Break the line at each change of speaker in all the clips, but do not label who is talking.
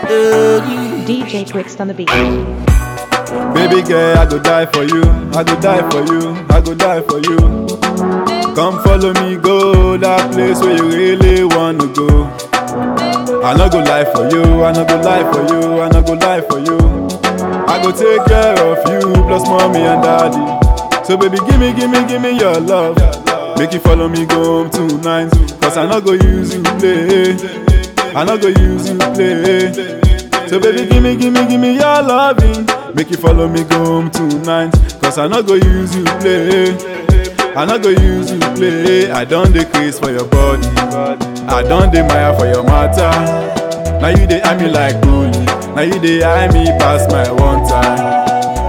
Hey.
DJ Twixt on the beat.
Baby girl, I go die for you. I go die for you. I go die for you. Come follow me, go that place where you really wanna go. I no go lie for you. I no go lie for you. I no go lie for you. I go take care of you, plus mommy and daddy. So baby, give me, give me, give me your love. Make you follow me go home tonight. Cause I no go use you play. I no go use you play. So baby, give me, give me, give me your loving. Make you follow me go home tonight. Cause I no go use you play. I no go use you play. I don't decrease for your body. I don't admire for your matter. Now you dey eye me like bully. Now you dey eye me past my one time.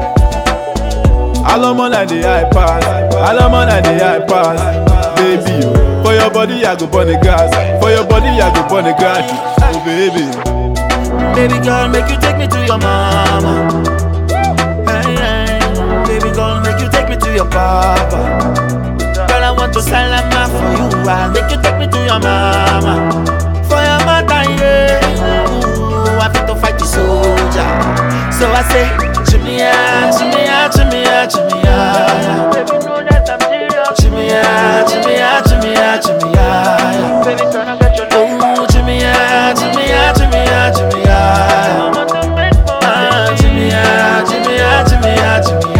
Alomon I dey eye pass. Alomon I dey eye pass. Baby, oh, for your body I go burn the gas. For your body I go burn the gas. Oh baby.
Baby girl, make you take me to your mama. Hey, hey. Baby girl, make you take me to your papa. Girl, I want to salama for you. I'll make you take me to your mama. For your mother, yeah. Ooh, I fit to fight the soldier. So I say, Jimmy, ah, Jimmy, ah, Jimmy, ah, Jimmy, ah. Baby, know that I'm serious. Jimmy, ah, Jimmy, ah, Jimmy, ah, Jimmy, ah. Baby, turn and get your Oh, Jimmy, ah, Jimmy, ah, Jimmy, ah, Jimmy, ah. Ah, Jimmy, ah, Jimmy, ah, Jimmy, ah, Jimmy,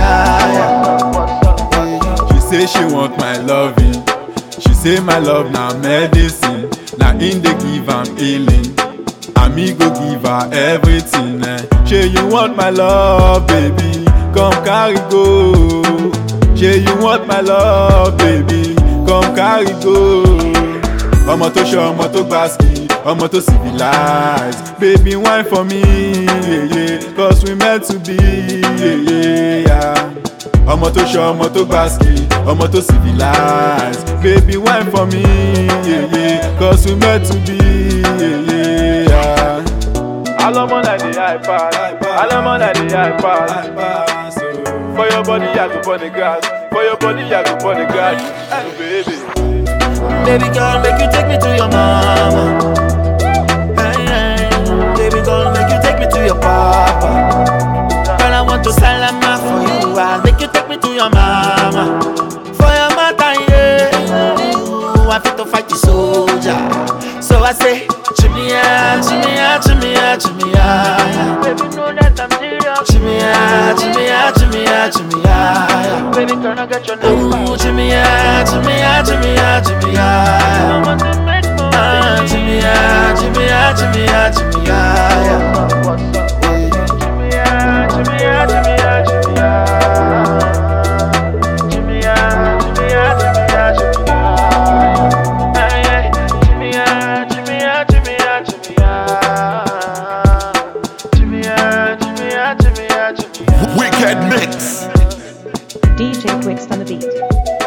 ah.
She say she want my loving. She say my love na medicine. Na in dey give am healing. And me go give her everything. Eh. Say you want my love, baby. Come carry go. Say you want my love, baby. Come carry go. Ọmọ tó ṣe ọmọ tó gbàsíkì, ọmọ tó civilize. Baby wine for me, yeah, yeah, cause we meant to be. Yeah, yeah, yeah ọmọ tó ṣe ọmọ tó gbàsíkì ọmọ tó civilize baby wine for me yeah, yeah, cause we meant to be. Yeah, yeah. alọmọ na dey high pass alọmọ na dey high pass for your body i go burn the grass for your body i go burn the grass oh, baby.
Baby girl, make you take me to your mama. Hey, hey. Baby girl, make you take me to your papa. Girl, I want to salama for you. I'll make you take me to your mama. For your mother, yeah. Ooh, I fit to fight the soldier. So I say, Jimmy, ah, Jimmy, ah, Jimmy, ah, Jimmy, ah. Baby, know that I'm serious. Jimmy, ah, Jimmy, ah, Jimmy, ah, Jimmy, ah. Baby, turn and get your Ooh, Jimmy, ah, Jimmy, ah, Jimmy, ah, Jimmy, ah. Ah, Jimmy, ah, Jimmy, ah, Jimmy, ah, Jimmy, ah.
Wicked mix.
DJ Twixt on the beat.